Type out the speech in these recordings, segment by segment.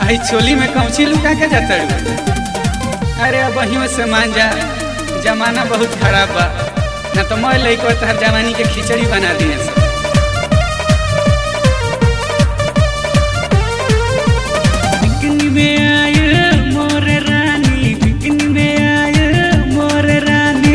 आई चोली में कौची लुका के जाता अरे अब वही में से मान जा जमाना बहुत खराब बा ना तो मैं लइको तहर जवानी के खिचड़ी बना दिए सब बिकनी में आए मोर रानी बिकनी में आए मोर रानी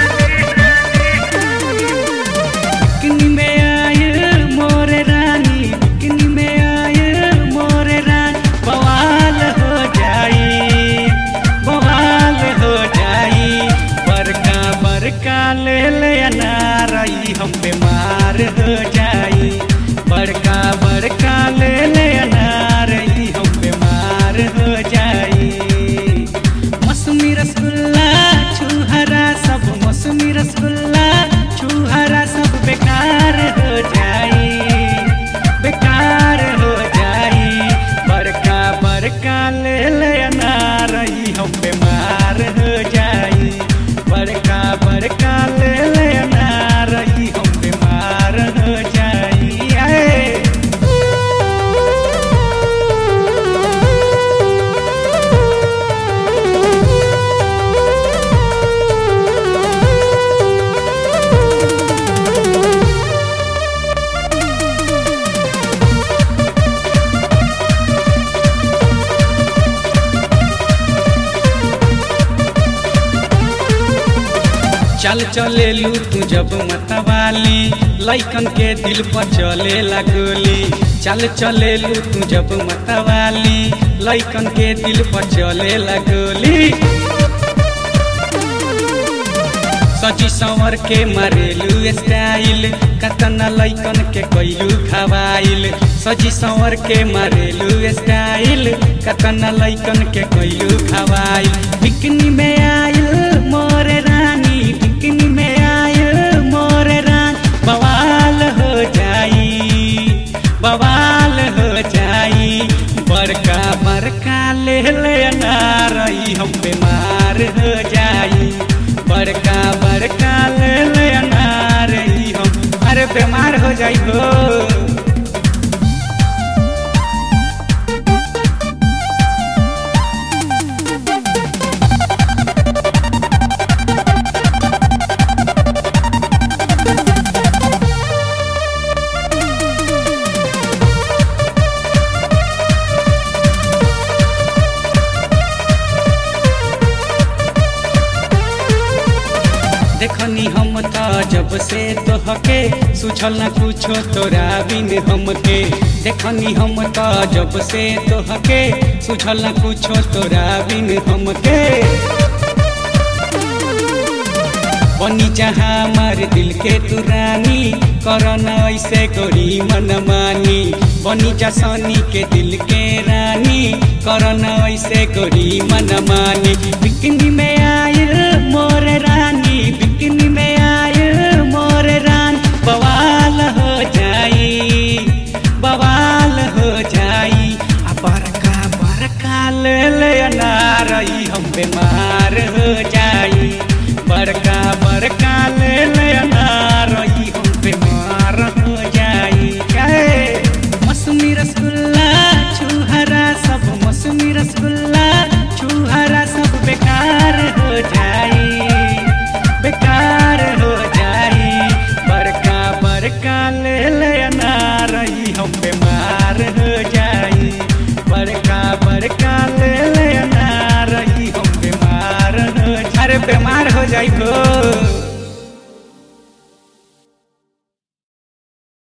बिकनी में आए मोर रानी बिकनी में आए मोर रानी बवाल हो जाई बवाल हो जाई बरका बरका ले ले अनारई हम बीमार हो जाई बड़का बड़का ले ले अनारई हम बीमार हो जाई मौसमी रसगुल्ला छुहरा सब मौसमी रसगुल्ला छुहरा सब बेकार हो जाई बेकार हो जाई बड़का बड़का ले ले अनारई हम बीमार हो जाई बड़का बड़का ले ले अनारई हम बीमार हो जाई आए चल चले लू तू जब मतवाली लैकन के दिल पर चले लगोली चल चले लू तू जब मतवाली लैकन के दिल पर चले लगोली सजी संवर के मारेलू स्टाइल कतना लैकन के कैलू खवाइल सजी संवर के मारेलू स्टाइल कतना लैकन के कैलू खवाइल बिकनी में आइल मोर रानी बिकनी में आइल मोर रान बवाल हो जाई बवाल हो जाई बड़का बड़का ले ले अनारई हम बीमार हो जाई बड़का बड़का ले ले अनारई हम अरे बीमार हो जाई हो देखनी हम त जब से तोहके सुझल न कुछो तोरा बिन हमके देखनी हम त जब से तोहके सुझल न कुछो तोरा बिन हमके बनी जहाँ हमार दिल के तू रानी करन ऐसे गोरी मन मानी बनी जा सनी के दिल के रानी करन ऐसे गोरी मन मानी बिकनी में आयल मोर रानी बिकनी में आयल मोर रान बवाल हो जाई बवाल हो जाई आ बड़का बड़का ले ले अनारई हम बीमार हो जाई बड़का बड़का ले ले अनारई हम बीमार हो जाई काहे मौसमी रसगुल्ला छुहरा सब मौसमी रसगुल्ला छुहरा सब बेकार हो जाई बेकार हो जाई बड़का बड़का ले ले अनारई हम बीमार हो जाई बड़का बड़का ले ले अनारई हम बीमार हो अरे बीमार हो जाई हो